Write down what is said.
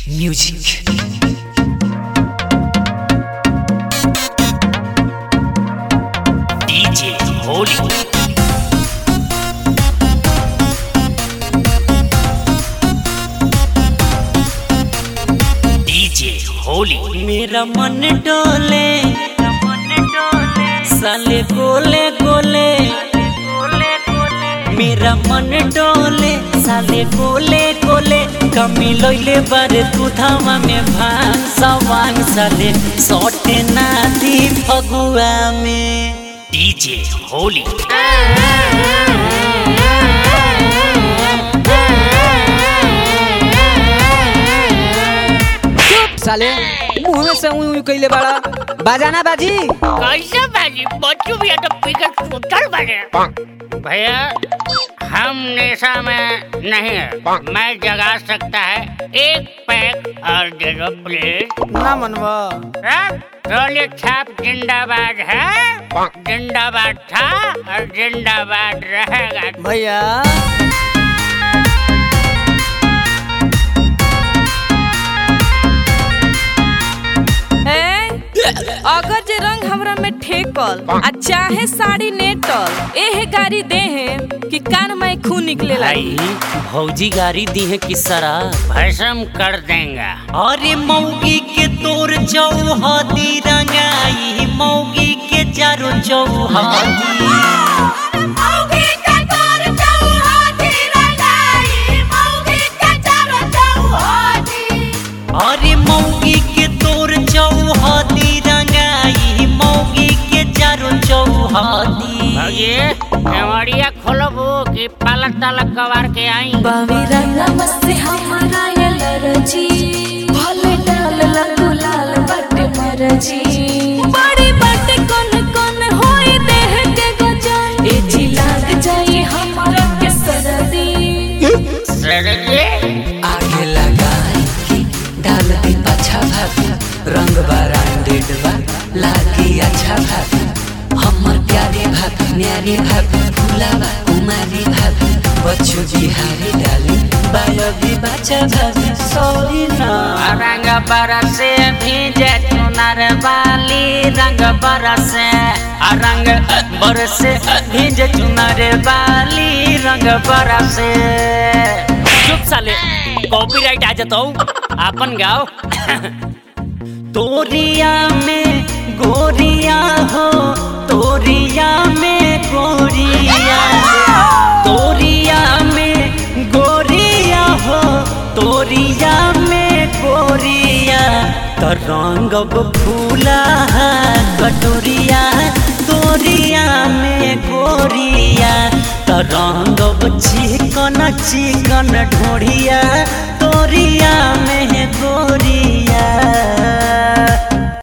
Music. DJ Holy. DJ Holy. मेरा मन डोले साले गोले गोले मेरा मन डोले साले गोले गोले कमी लोइले बारे तू धामा में भांग सवांग साले सोटे ना दी फगुआ में DJ Holy. चुप साले मुंह में से उई उई कइले बाड़ा बाजाना बाजी कैसे बाजी बच्चू भी तो पिकट सुतल बने भैया हम नेशा में नहीं है मैं जगा सकता है एक पैक और दे दो प्लीज ना मनवा रोले छाप जिंदाबाद है जिंदाबाद था और जिंदाबाद रहेगा भैया ए, अगर जे रंग हमरा में ठेकल आ चाहे साड़ी नेटल एहे गाड़ी दे है कि कान में खून निकले लाई भाई भौजी गाड़ी दी है कि सरा भस्म कर देंगे अरे मौगी के तोर चौहदी रंगाई मौगी के चारों चौहदी अरे मौगी के तोर चौहदी रंगाई मौगी के चारों चौहदी भैया केवड़िया खोलो वो कि पालक तालक कबार के आई बावी रंगा मस्ती हमारा ये लरजी भले डाल लगू लाल बटे मरजी बड़ी बटे कौन कौन होई देह के गजन ए जी लाग जाई हमारा के सरदी सरजी आगे लगाई कि डाल दी पाछा भाभी रंग ब्रांडेड बा लागी अच्छा भाभी हमर प्यारे भाभी न्यारे भाभी फुलावा कुमारी भाभी बच्चो बिहारी डाली बायोगी बच्चा भाभी सॉरी ना रंग बरसे भीजे चुनर वाली रंग बरसे आ रंग बरसे भीज चुनर वाली रंग बरसे चुप साले कॉपीराइट आ जाता अपन गाओ तोरिया में गोरिया हो तोरिया में गोरिया तोरिया में गोरिया हो तोरिया में गोरिया तो रंगब फूला कटोरिया तोरिया में गोरिया तो रंगब चिकन चिकन ढोरिया